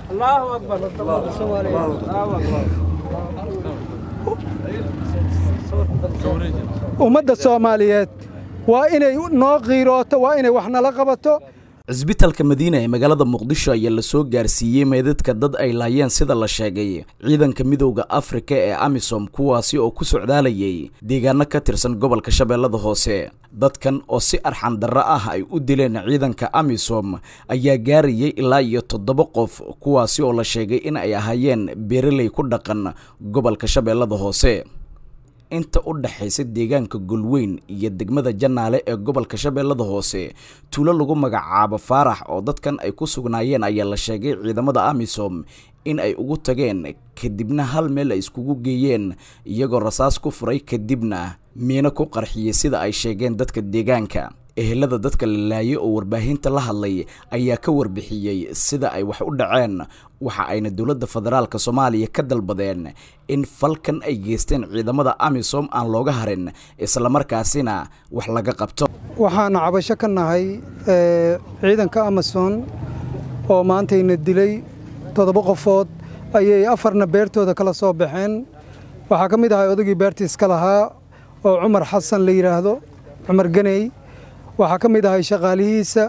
ummadda soomaaliyeed waa inay noo qiirooto waa inay wax nala qabato cisbitalka madiina ee magaalada muqdisho ayaa lasoo gaarsiiyey meedadka dad ay laayeen sida la sheegay ciidanka midowda afrika ee amisom kuwaasi oo ku socdaalayay deegaano ka tirsan gobolka shabeellada hoose dadkan oo si arxan darro ah ay u dileen ciidanka amisom ayaa gaarayay ilaa iyo toddoba qof kuwaasi oo la sheegay in ay ahaayeen beeraley ku dhaqan gobolka shabeellada hoose inta u dhexaysa deegaanka golweyn iyo degmada janaale ee gobolka shabeellada hoose tuulo lagu magacaabo faarax oo dadkan ay ku sugnaayeen ayaa la sheegay ciidamada amisom in ay ugu tageen kadibna hal meel ay iskugu geeyeen iyagoo rasaas ku furay kadibna miino ku qarxiyey sida ay sheegeen dadka deegaanka ehelada dadka la laayay oo warbaahinta la hadlay ayaa ka warbixiyey sida ay wax u dhaceen waxa ayna dowladda federaalka soomaaliya ka dalbadeen in falkan ay geysteen ciidamada amisom aan looga harin islamarkaasina wax laga qabto waxaana cabasho ka nahay ciidanka amason oo maantayna dilay toddoba qofood ayay afarna beertooda kala soo baxeen waxaa ka mid ahay odagii beertiiska lahaa oo cumar xasan la yidhaahdo cumar ganey waxaa ka mid ahay shaqaalihiisa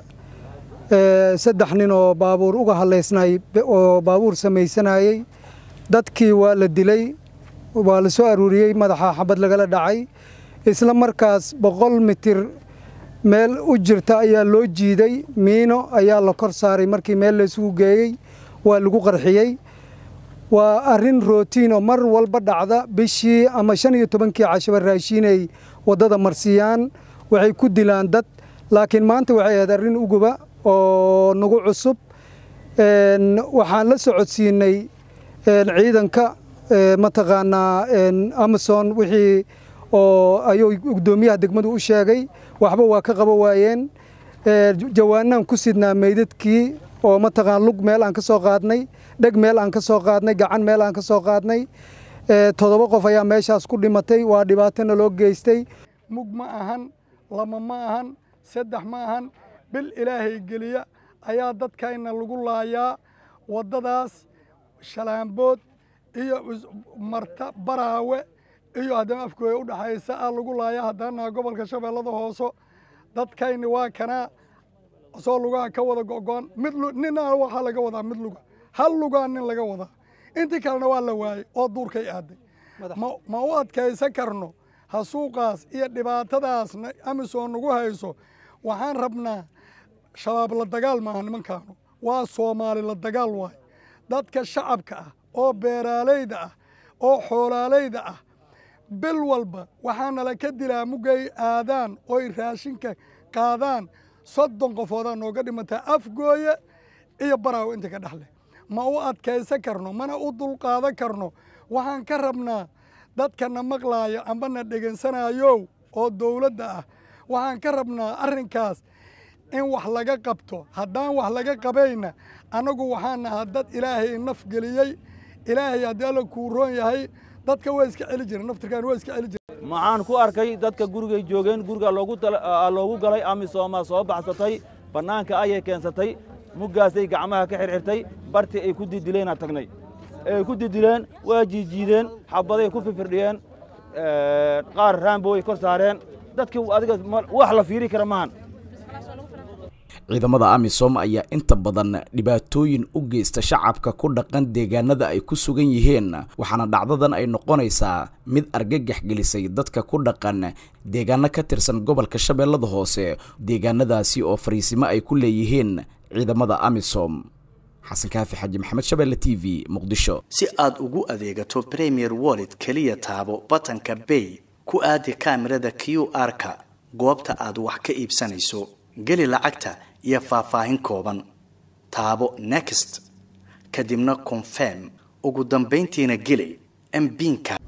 saddex nin oo baabuur uga hadlaysnay oo baabuur samaysanayey dadkii waa la dilay waa la soo aruuriyey madaxa xabad lagala dhacay isla markaas boqol mitir meel u jirta ayaa loo jiiday miino ayaa la kor saaray markii meel laysugu geeyey waa lagu qarxiyey waa arrin rootiin oo mar walba dhacda bishii ama shan iyo tobankii cashaba raashiinay waddada marsiiyaan waxay ku dilaan dad laakiin maanta waxay ahayd arrin uguba oo nagu cusub waxaan la socodsiinay ciidanka mataqaanaa amason wixii oo ayuu guddoomiyaha degmadu u sheegay waxba waa ka qaba waayeen jawaanaan ku sidnaa meydadkii oo mataqaan lug meel aan ka soo qaadnay dheg meel aan ka soo qaadnay gacan meel aan ka soo qaadnay toddoba qof ayaa meeshaas ku dhimatay waa dhibaatona loo geystay mug ma ahan lama ma ahan saddex ma ahan bil ilaahay geliya ayaa dadkayna lagu laayaa waddadaas shalaambood iyo marta baraawe iyo haddana afkooya u dhaxaysa ah lagu laayaa haddaanaha gobolka shabeellada hooso dadkayni waa kanaa soo lugaha ka wada go'goon mid nina waxaa laga wadaa mid luga hal lugaa nin laga wadaa intii kalena waa la waayey oo duurkay aaday ma u adkaysan karno hasuuqaas iyo dhibaatadaasna amisom nagu hayso waxaan rabnaa shabaab la dagaal maaha nimankaanu waa soomaali la dagaal waay dadka shacabka ah oo beeraalayda ah oo xoolaalayda ah bil walba waxaanala ka dilaa mugay aadaan oy raashinka qaadaan soddon qofoodaa nooga dhimataa afgooye iyo baraawo inta ka dhexleh ma u adkaysan karno mana u dulqaadan karno waxaan ka rabnaa dadkana maqlaaya ambana dhegensanayow oo dowladda ah waxaan ka rabnaa arrinkaas in wax laga qabto haddaan wax laga qabayna annagu waxaan nahaa dad ilaahay naf geliyey ilaahay haddii alla kuu roon yahay dadka waa iska celi jira naftirkaan waa iska celi jira maxaan ku arkay dadka gurigay joogeen guriga loogu galay amisooma soo baxsatay bannaanka ayay keensatay muggaasay gacmaha ka xirxirtay bartii ay ku didileena tagnay ay ku didileen waa jiijiideen xabaday ku fifirdhiyeen qaar raambo way kor saareen dadkii adiga wax la fiiri kara maahan ciidamada amisom ayaa inta badan dhibaatooyin u geysta shacabka ku dhaqan deegaanada ay ku sugan yihiin waxaana dhacdadan ay noqonaysaa mid argagax gelisay dadka ku dhaqan deegaano ka tirsan gobolka shabeellada hoose deegaanadaasi oo fariisimo ay ku leeyihiin ciidamada amisom xasan kaafi xaji maxamed shabeelle t v muqdisho si aad ugu adeegato premier wallet keliya taabo batanka bay ku aadi kaamirada q r-ka goobta aad wax ka iibsanayso geli lacagta iyo faahfaahin kooban taabo next kadibna confirm ugu dambayntiina geli mbiinka